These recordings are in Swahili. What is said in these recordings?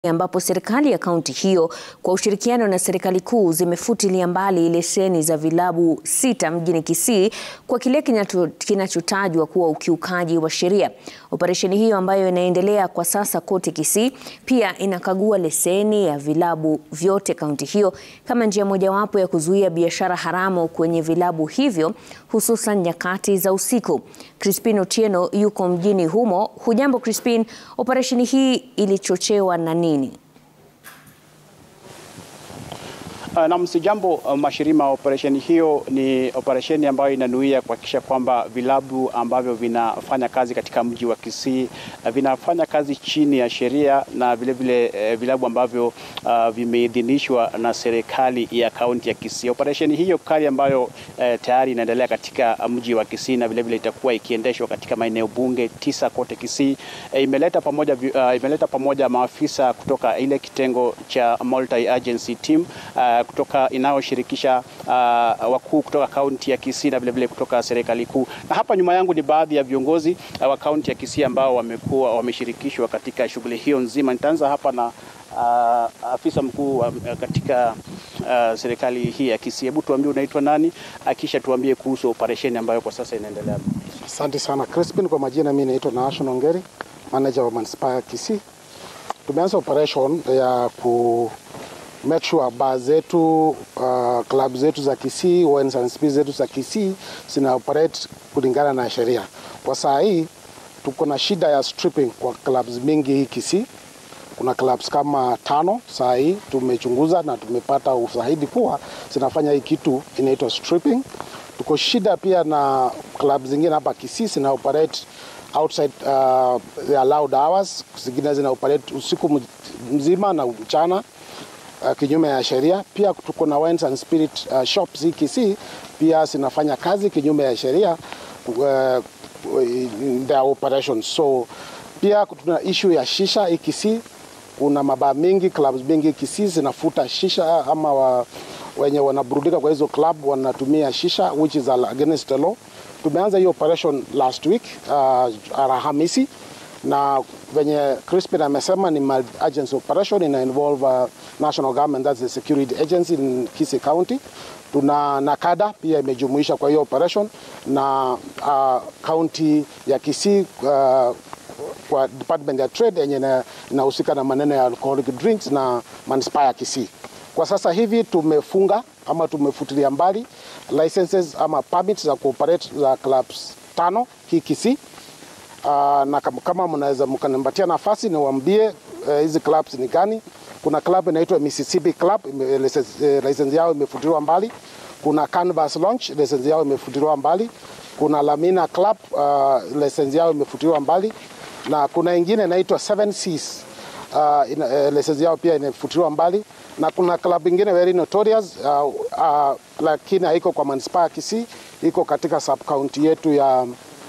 ambapo serikali ya kaunti hiyo kwa ushirikiano na serikali kuu zimefutilia mbali leseni za vilabu sita mjini Kisii kwa kile kinachotajwa kuwa ukiukaji wa sheria. Operesheni hiyo ambayo inaendelea kwa sasa kote Kisii pia inakagua leseni ya vilabu vyote kaunti hiyo kama njia mojawapo ya kuzuia biashara haramu kwenye vilabu hivyo hususan nyakati za usiku. Crispin Otieno yuko mjini humo. Hujambo Crispin, operesheni hii ilichochewa na nini? Uh, na msijambo uh, Mashirima, operesheni hiyo ni operesheni ambayo inanuia kuhakikisha kwamba vilabu ambavyo vinafanya kazi katika mji wa Kisii uh, vinafanya kazi chini ya sheria na vilevile vile, uh, vilabu ambavyo uh, vimeidhinishwa na serikali ya kaunti ya Kisii. Operesheni hiyo kali ambayo uh, tayari inaendelea katika mji wa Kisii na vilevile itakuwa ikiendeshwa katika maeneo bunge tisa kote Kisii uh, imeleta pamoja, uh, imeleta pamoja maafisa kutoka ile kitengo cha multi agency team uh, kutoka inayoshirikisha uh, wakuu kutoka kaunti ya Kisii na vilevile kutoka serikali kuu. Na hapa nyuma yangu ni baadhi ya viongozi uh, wa kaunti ya Kisii ambao wamekuwa wameshirikishwa katika shughuli hiyo nzima. Nitaanza hapa na uh, afisa mkuu uh, katika uh, serikali hii ya Kisii. Hebu tuambie unaitwa nani, akisha tuambie kuhusu operesheni ambayo kwa sasa inaendelea. Asante sana Crispin. Kwa majina mimi naitwa Naashon Ongeri, manager wa manispaa ya Kisii. Tumeanza operation ya ku make sure bar zetu uh, club zetu za Kisii, wines and spirits zetu za Kisii zina operate kulingana na sheria. Kwa saa hii tuko na shida ya stripping kwa clubs mingi hii Kisii. Kuna clubs kama tano saa hii tumechunguza na tumepata ushahidi kuwa zinafanya hii kitu inaitwa stripping. Tuko shida pia na clubs zingine hapa Kisii zina operate outside uh, the allowed hours, zingine zina operate usiku mzima na mchana uh, kinyume ya sheria. Pia tuko na wines and spirit uh, shops hii Kisii pia zinafanya kazi kinyume ya sheria uh, in their operations. So pia tuna issue ya shisha hii Kisii. Kuna mabaa mingi clubs mingi Kisii zinafuta shisha ama wa, wenye wanaburudika kwa hizo club wanatumia shisha which is against the law. Tumeanza hiyo operation last week uh, Alhamisi na venye Crispin amesema ni multi-agency operation ina involve uh, national government that's the security agency in Kisii County. Tuna NACADA pia imejumuisha kwa hiyo operation na uh, county ya Kisii uh, kwa department ya trade yenye inahusika na maneno ya alcoholic drinks na manispaa ya Kisii. Kwa sasa hivi tumefunga ama tumefutilia mbali licenses ama permits za cooperate za clubs tano hii Kisii. Uh, na kama mnaweza mkanipatia nafasi niwaambie hizi uh, clubs ni gani. Kuna club inaitwa Mississippi Club, license yao imefutiliwa mbali. Kuna Canvas Lounge, license yao imefutiliwa mbali. Kuna Lamina Club, uh, license yao imefutiliwa mbali, na kuna ingine inaitwa Seven Seas uh, ina, uh, license yao pia imefutiliwa mbali, na kuna club ingine very notorious uh, uh, lakini haiko kwa manispaa ya Kisii, iko katika sub county yetu ya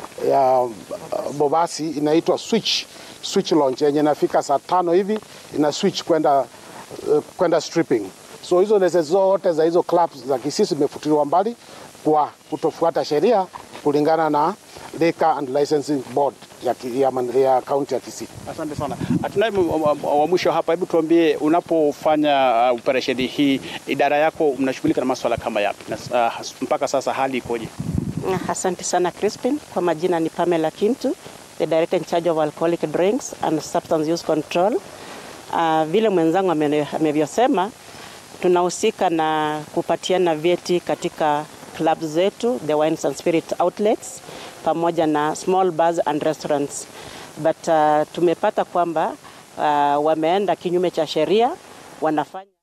ya uh, Bobasi inaitwa Switch Switch Lounge yenye inafika saa tano hivi ina switch kwenda uh, kwenda stripping. So hizo leseni zote za hizo clubs za Kisii zimefutiliwa mbali kwa kutofuata sheria kulingana na Liquor and Licensing Board ya, ya, ya kaunti ya Kisii. Asante sana. Hatunaye wa mwisho hapa, hebu tuambie, unapofanya uh, operesheni hii, idara yako mnashughulika na masuala kama yapi na uh, mpaka sasa hali ikoje? Asante sana Crispin. Kwa majina ni Pamela Kintu, the director in charge of alcoholic drinks and substance use control. Uh, vile mwenzangu amevyosema, tunahusika na kupatiana vyeti katika clubs zetu, the wines and spirit outlets pamoja na small bars and restaurants, but uh, tumepata kwamba uh, wameenda kinyume cha sheria wanafanya